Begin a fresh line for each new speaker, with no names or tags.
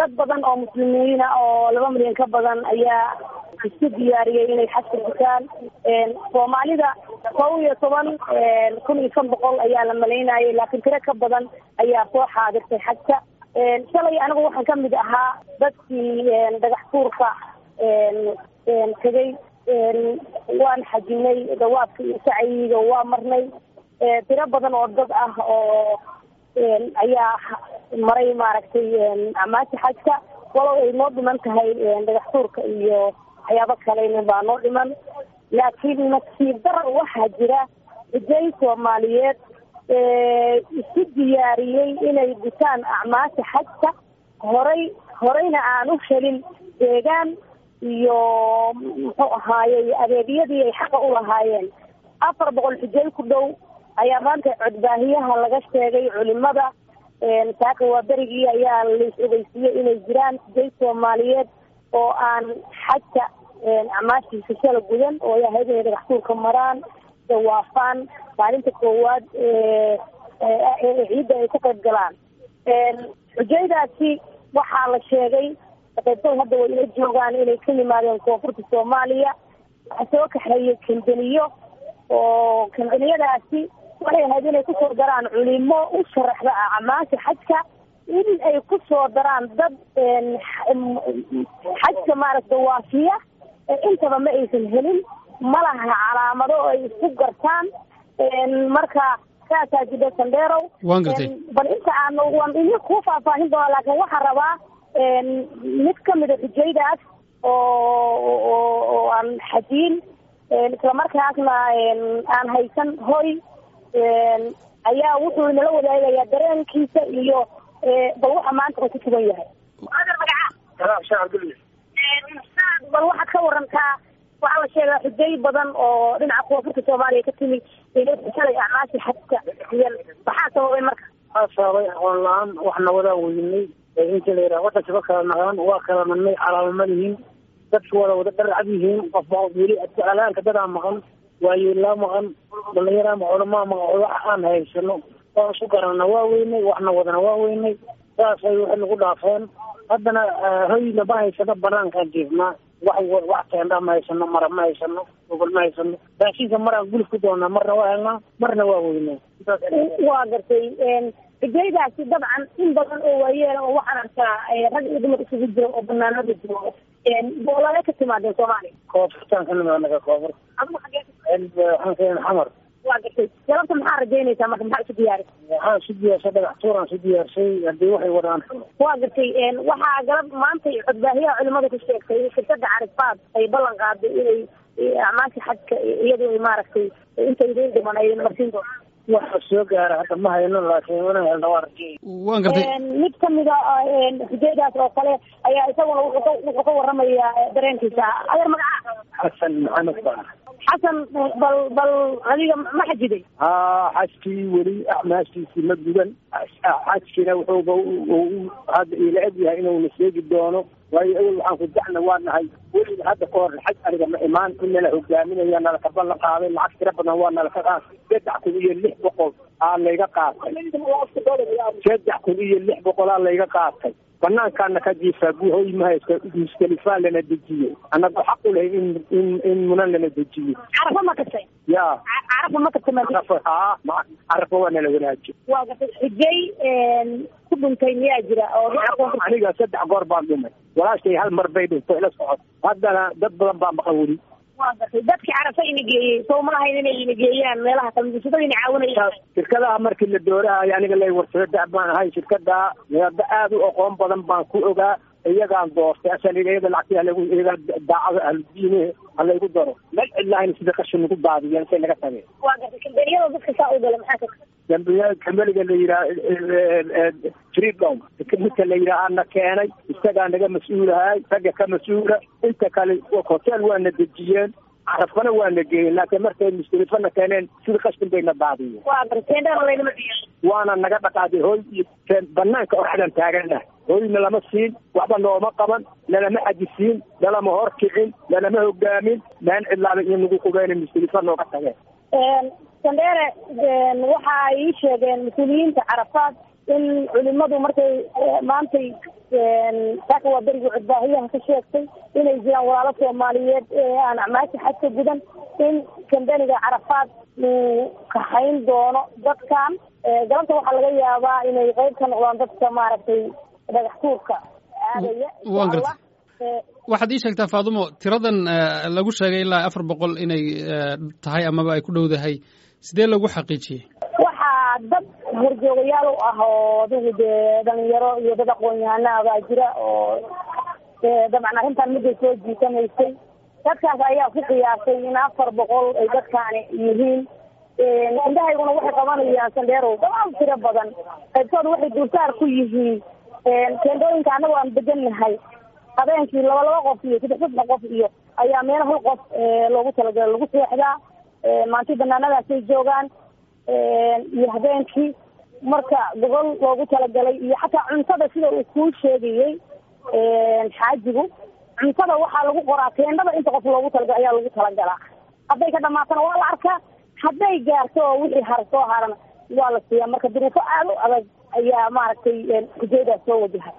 dad badan oo muslimiina oo laba milyan ka badan ayaa isku diyaariyey inay xajka gutaan soomaalida kow iyo toban kun iyo shan boqol ayaa la malaynayay laakiin tiro ka badan ayaa soo xaadirtay xajka shalay anigu waxaan kamid ahaa dadkii dhagax tuurka tegay waan xajinay dawaadka iyo sacyiga waa marnay tiro badan oo dad ah oo ayaa maray maaragtay amaasha xajka walow ay noo dhiman tahay dhagax tuurka iyo waxyaabo kalena baa noo dhiman laakiin nasiib dara waxaa jira rijay soomaaliyeed isu diyaariyey inay gutaan acmaasha xajka horay horeyna aan u helin deegaan iyo muxuu ahaayey adeegyadii ay xaqa u lahaayeen afar boqol xijay ku dhow ayaa maanta codbaahiyaha laga sheegay culimada saaka waa berigii ayaa lais ogeysiiyey inay jiraan xijay soomaaliyeed oo aan xajka acmaashiisa shala gudan oo ay ahayd inay dhagaxtuurka maraan dawaafaan maalinta koowaad ciidda ay ka qayb galaan xujaydaasi waxaa la sheegay qaybtay hadda way ila joogaan inay ka yimaadeen koonfurta soomaaliya waxaa soo kaxeeyey kambaniyo oo kambaniyadaasi waxay ahayd inay kusoo daraan culimo u sharaxda acmaasha xajka in ay kusoo daraan dad xajka maaragta waafiya intaba ma aysan helin ma laha calaamado ay isku gartaan marka saasaa jida sandheerow
waan gartay
bal inta aan waan idin kuu faahfaahin doonaa laakiin waxaan rabaa mid kamida xujaydaas oo oo aan xajiin islamarkaasna aan haysan hoy ayaa wuxuu inala wadaagayaa dareenkiisa iyo bal waxa maanta uu ku sugan yahay bal waxaad ka warantaa waxaa la sheegaa xujay badan oo dhinaca koonfurta soomaaliya ka timi shalay acmaasha xajka iyan maxaa sababay marka
waxaa sababay aqoon la-aan waxna wadaa weynay inta la yidhaha wadankiba kala naqaan waa kala nannay calaamo ma lihiin dadki wada wada dharcad yihiin qofba qof weli alaanka dadaa maqan waayeelaa maqan dhalinyaraa maqan culamaa maqan wax aan haysano waan isku garanana waa weynay waxna wadana waa weynay saasay waxay nagu dhaafeen haddana hoyna ma haysano banaankaan jiifnaa wax wax teendha ma haysano mara ma haysano gogol ma haysano raashinka maraan gulif ku doonaa marna waa helnaa marna waa weynay
waa gartay xujaydaasi dabcan in badan oo waayeel oo waxaan arkaa rag iyo dumar isugu jiro oo banaanada jiro boolale ka timaadeen soomaaliya
koonfurtaan ka nimaanaga koonfur
adigu xagee
waxaan keen xamar
waa gartay galabta maxaa rajaynaysaa marka maxaa isu diyaari
waxaan isu diyaarsay dhagax tuuraan isu diyaarsay haddii waxay wadaan
waa gartay waxaa galab maanta codbaahiyaha culimada ku sheegtay in shirkada carifaad ay ballan qaaday inay acmaasha xajka iyadu ay maaragtay inta idin dhiman ay marsiin doonto
waxa soo gaara hadda ma hayno laakiin wana helna waa rajay
waan gartay
mid kamida xujaydaas oo kale ayaa isaguna wuxuu ka waramayaa dareenkiisa adeer magaca
xasan maxamed baa
xasan bal bal adiga ma xajiday
haa xajkii weli acmaashiisii ma gudan xajkina wuxuuba hadda ila eg yahay inuuna sheegi doono waayo awel waxaan ku dacna waa nahay weliba hadda ka hor xaj aniga ma imaan in nala hogaaminaya nalaka ballan qaaday lacag tira badan waa nalaka qaatay saddex kun iyo lix boqol aa layga qaatay saddex kun iyo lix boqol aa layga qaatay banaankaana ka jiifaa guhoy mahayska mustalifaa lana dejiyey annaga xaq u lahay in in in munan lana dejiyo
carafa ma katay
ya
carafa ma katay ma
carafa haa ma carafa waa nala wanaajiyo
waa gatay xujay ku dhuntay miyaa jira oo dhinaca koonfurta
aniga saddex goor baan dhumay walaashay hal mar bay dhintay ila socod haddana dad badan baa maqan weli
waa gatay dadkii carafa ina geeyey soo ma lahayn inay ina geeyaan meelaha kale musulada ina caawinayaan
shirkadaha markii la doorahayo aniga lay warsado da baan ahay shirkada hadda aada u aqoon badan baan ku ogaa iyagaan doortay asan iyada lacagti halagu iyaga daacada ahludiine halaygu daro mel cidlahayn sida qashin nagu daadiyeen say naga tageen
waa gatay kambaniyada dadka saa u gala maxaa ka
dambiya kambaniga la yidhaha freedom midka la yidhaha ana keenay isagaa naga mas-uulahay ragga ka mas-uula inta kale hotel waana dejiyeen carafkana waana geeyeen laakiin markay mustalifana keeneen sida qashin bayna daadiyeen
waa gatay teendhana laynama diyaar
waana naga dhaqaaday hoy iyo banaanka oraxdan taagana hoyna lama siin waxba nooma qaban lalama xajisiin lalama horkicin lalama hogaamin maan cidlaaba iyo nagu qubeen mustalifa nooga tageen
sandheere waxa ay ii sheegeen mas-uuliyiinta carafaad in culimadu markay maantay saaka waa berigi cudbaahiyaha ka sheegtay inay jiraan walaalo soomaaliyeed aan acmaasha xadka gudan in kambeniga carafaad uu kaxayn doono dadkan galabta waxaa laga yaabaa inay qeyb ka noqdaan dadka maaragtay dhagax tuurka aadaya
wan garta waxaad ii sheegtaa faadumo tiradan lagu sheegay ilaa afar boqol inay tahay amaba ay ku dhowdahay sidee lagu xaqiijiyey
waxaa dad horjoogayaal u ah oo adigu dee dhalinyaro iyo dad aqoon-yahana baa jira oo dabcan arrintan midday soo jiitamaysay dadkaas ayaa ku qiyaasay in afar boqol ay dadkaani yihiin indhahayguna waxay qabanayaan sandheerow damaal tiro badan qaybtooda waxay dulsaar ku yihiin teendooyinka annago aan degannahay habeenkii laba laba qof iyo saddex saddex qof iyo ayaa meel hal qof loogu talagalay lagu seexdaa maanti banaanadaasay joogaan iyo habeenkii marka gobol loogu talagalay iyo xataa cuntada sida uu kuu sheegayey xaajigu cuntada waxaa lagu qoraa teendhada inta qof loogu talagalay ayaa lagu talagalaa hadday ka dhamaatana waa la arkaa hadday gaarto oo wixii har soo harana waa la siiyaa marka duruufo aada u adag ayaa maaragtay hujaydaas soo wajahay